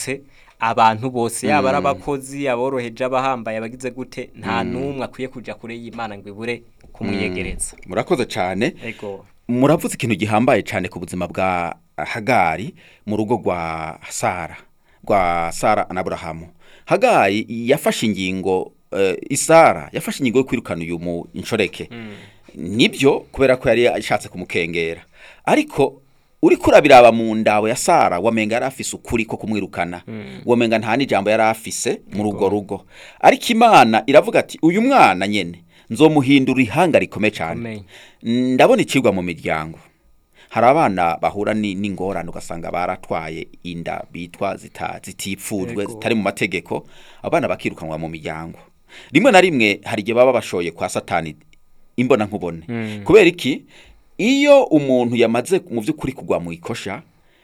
yarategetse abantu bose yaba ari abakozi aboroheje abahambaye abagize gute nta n'umwe akwiye kujya kure y'imana ngo ibure kumwiyegereza murakoze cyane ego muravuze ikintu gihambaye cyane ku buzima bwa hagari mu rugo rwa sara rwa sara na burahamu hagari yafashe ingingo eh, isara yafashe ingingo yo kwirukana uyu mu inshoreke nibyo kubera ko yari ashatse kumukengera ariko uri kurabiraba mu ndawe ya sara wamenga yari afise ukuri ko kumwirukana wamenga nta n'ijambo yari afise muri urwo rugo ariko imana iravuga ati uyu mwana nyene nzomuhindura ihanga rikomeye cyane Amen. ndabona icigwa mu miryango hari abana bahura ni- n'ingorane ugasanga baratwaye inda bitwa zita- zitipfujwe Ego. zitari mu mategeko abana bakirukanwa mu miryango rimwe na rimwe hari igihe baba bashoye kwa satani imbona nkubone kubera iki iyo umuntu yamaze mu by'ukuri kugwa mu ikosha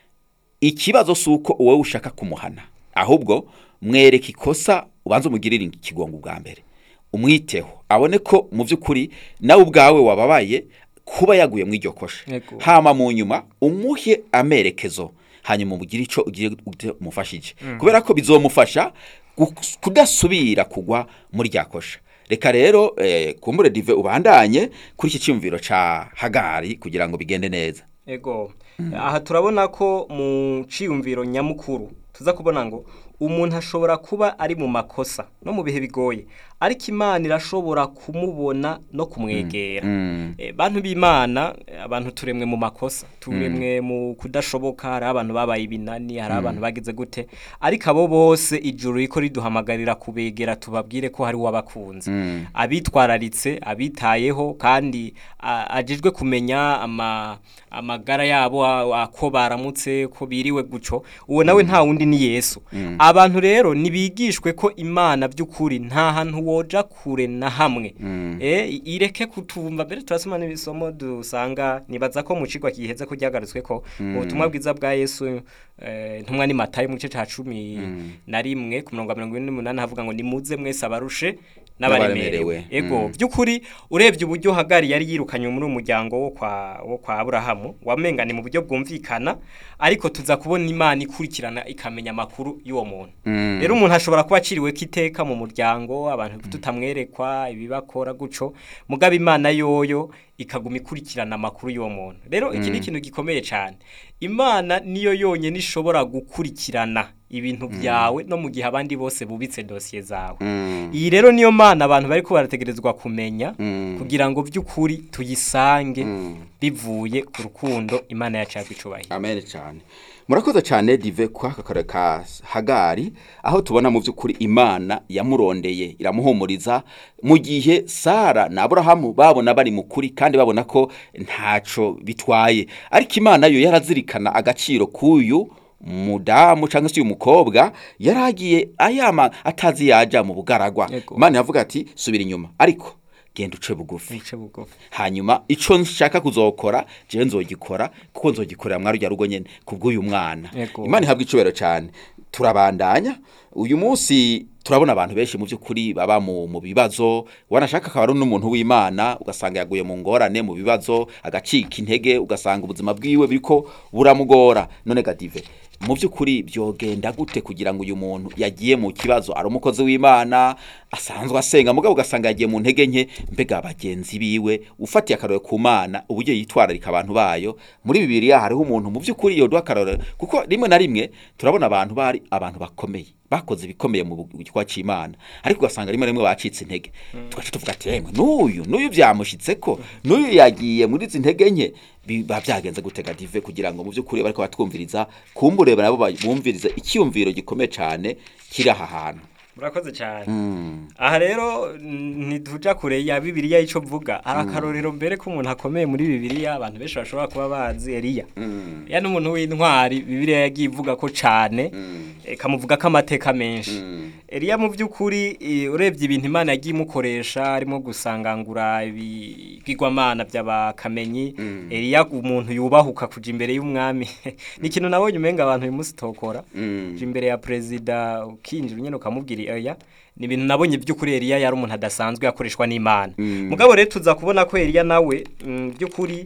ikibazo si uko wowe ushaka kumuhana ahubwo mwereka ikosa ubanza umugirire ikigongo bwa mbere umwiteho abone ko mu by'ukuri nawe ubwawe wababaye kuba yaguye mu iryo kosha Yego. hama mu nyuma umuhe amerekezo hanyuma umugire icyo ugiye umufashije kubera ko bizomufasha gu- kudasubira kugwa muri rya kosha reka rero eh, kumbure dive ubandanye kuri iki cyumviro ca hagari kugira ngo bigende neza ego aha turabona ko mu ciyumviro nyamukuru tuza kubona ngo umuntu ashobora kuba ari mu makosa no mu bihe bigoye ariko imana irashobora kumubona no kumwegera Eh, bantu b'imana eh, abantu turemwe mu makosa turemwe mu kudashoboka hari abantu babaye ibinani hari abantu bagize gute ariko abo bose ijuru riko riduhamagarira kubegera tubabwire ko hari uwabakunze abitwararitse abitayeho kandi a- ajejwe kumenya ama amagara yabo a- ako baramutse ko biriwe guco uwo nawe nta wundi ni Yesu abantu rero nibigishwe ko imana by'ukuri nta hantu woja kure na hamwe eh ireke kutumva mbere turasoma n'ibisomo dusanga nibaza ko mu cigwa giheze ko ryagarutswe ko ubutumwa bwiza bwa Yesu eh, ntumwa ni Matayo mu gice ca cumi na rimwe ku murongo wa mirongo ine n'umunani havuga ngo nimuze mwese abarushe n'abaremerewe N'abaremerewe. ego by'ukuri urebye uburyo hagari yari yirukanye muri umuryango wo kwa wo kwa Aburahamu wamenga ni mu buryo bwumvikana ariko tuza kubona imana ikurikirana ikamenya amakuru y'uwo muntu rero umuntu ashobora kuba aciriwe kiteka mu muryango abantu tutamwerekwa ibibakora guco mugaba imana yoyo ikaguma ikurikirana amakuru y'uwo muntu rero iki ni ikintu gikomeye cyane imana niyo yonyine ishobora gukurikirana ibintu byawe no mu gihe abandi bose bubitse dosiye zawe iyi rero niyo mana abantu bari ko barategerezwa kumenya kugira ngo by'ukuri tuyisange bivuye ku rukundo imana yacu yakwicubahira amen cyane murakoze cyane dive kwa aka kare ka hagari aho tubona mu by'ukuri imana yamurondeye iramuhumuriza mu gihe sara na aburahamu babona bari mu kuri kandi babona ko ntaco bitwaye ariko imana yo yarazirikana agaciro k'uyu mudamu cyangwa se uyu mukobwa yaragiye ayama atazi yaja mu bugaragwa Yego. imana yavuga ati subira inyuma ariko genda uce bugufi bice bugufi hanyuma ico nshaka kuzokora jewe nzogikora kuko nzogikorera mwari rya rugo nyene kubw'uyu mwana Yego. imana ihabwa icubero cyane turabandanya uyu munsi turabona abantu benshi mu by'ukuri baba mu, mu bibazo wanashaka akaba ari n'umuntu w'imana ugasanga yaguye mu ngorane mu bibazo agacika intege ugasanga ubuzima bwiwe biriko buramugora none gadive mu by'ukuri byogenda gute kugira ngo uyu muntu yagiye mu kibazo ari umukozi w'imana asanzwe asenga mugabo ugasanga yagiye mu ntege nke mbega bagenzi biwe ufatiye akarore ku mana uburyo yitwararika abantu bayo muri bibiliya hariho umuntu mu by'ukuri yoduha akarore kuko rimwe na rimwe turabona abantu bari abantu bakomeye bakoze ibikomeye mu gikorwa cy'imana ariko ugasanga rimwe na rimwe bacitse intege tugaca tuvuga ati yemwe n'uyu n'uyu byamushitse ko n'uyu yagiye muri izi ntege nke biba byagenze gutega dive kugira ngo mu by'ukuri bariko batwumviriza kumbure nabo bumvirize icyumviro gikomeye cyane kiri aha hantu murakoze cyane aha rero ntituja kure ya bibiliya y'icyo mvuga hari akarorero mbere ko umuntu akomeye muri bibiliya abantu benshi bashobora kuba bazi eliya ya n'umuntu w'intwari bibiliya yagiye ivuga ko cyane ikamuvuga ko amateka menshi eliya mu by'ukuri eh, urebye ibintu imana yagiye imukoresha arimo gusangangura ibigwamana by'abakamenyi eliya umuntu yubahuka kuja imbere y'umwami ni ikintu nabonye umenga abantu uyu munsi tokora uja imbere ya perezida ukinjira nyine ukamubwira oya ni ibintu nabonye by'ukuri Eliya yari umuntu adasanzwe yakoreshwa n'Imana mugabo rero tuza kubona ko Eliya nawe mm, by'ukuri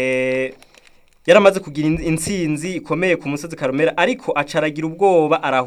eh yaramaze kugira in- intsinzi ikomeye ku musozi Karumera ariko acaragira ubwoba arahu